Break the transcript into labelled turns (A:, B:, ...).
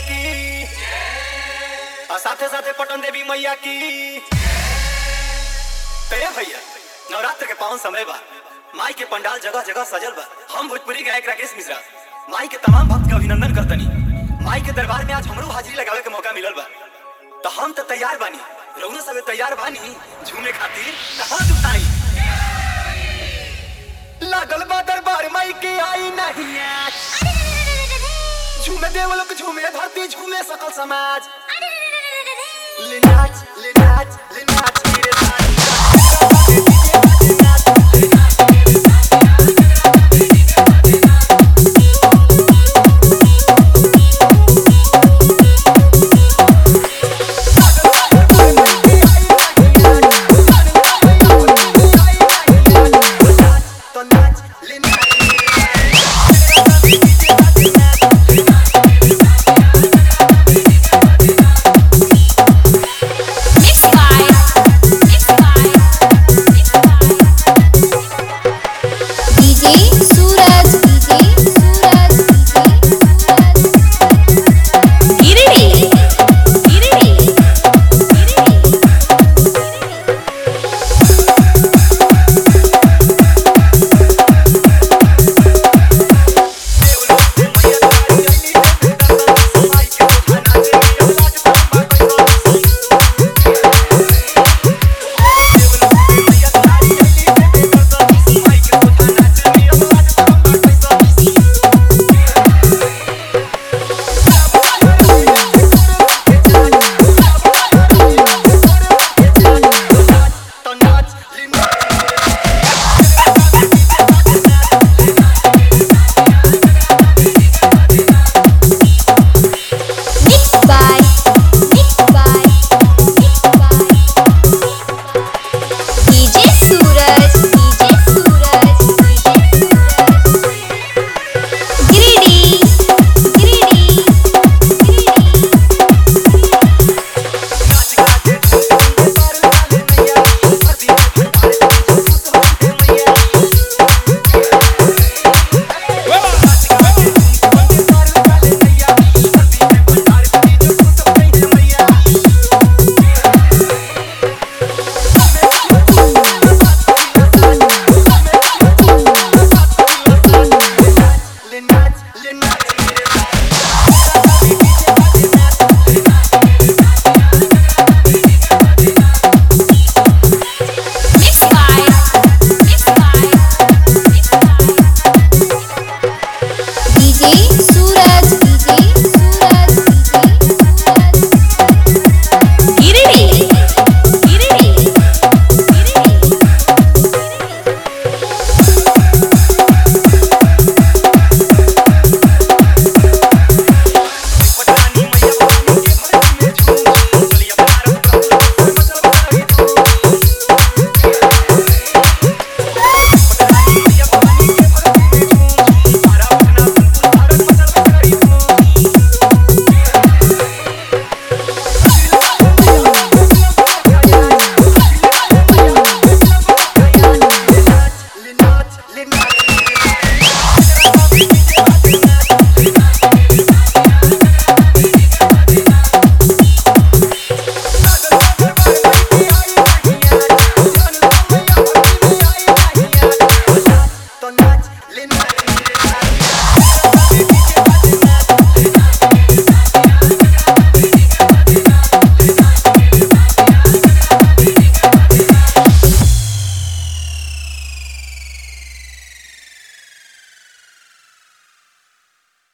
A: की और साथे साथे पटन देवी मैया की तो ये भैया नवरात्र के पावन समय बा माई के पंडाल जगह जगह सजल बा हम भोजपुरी गायक राकेश मिश्रा माई के तमाम भक्त का अभिनंदन करतनी माई के दरबार में आज हमरो हाजिरी लगावे के मौका मिलल बा तो हम तो तैयार बानी रउनो सब तैयार बानी झूमे खातिर तो हाथ उठाई लागल बा दरबार माई के आई नहीं आज झूमे देव लोग झूमे धरती झूमे सकल समाज ले नाच ले नाच ले नाच मेरे साथ तो नाच ले नाच
B: Mixed by, mixed by, mixed by. DJ Suraj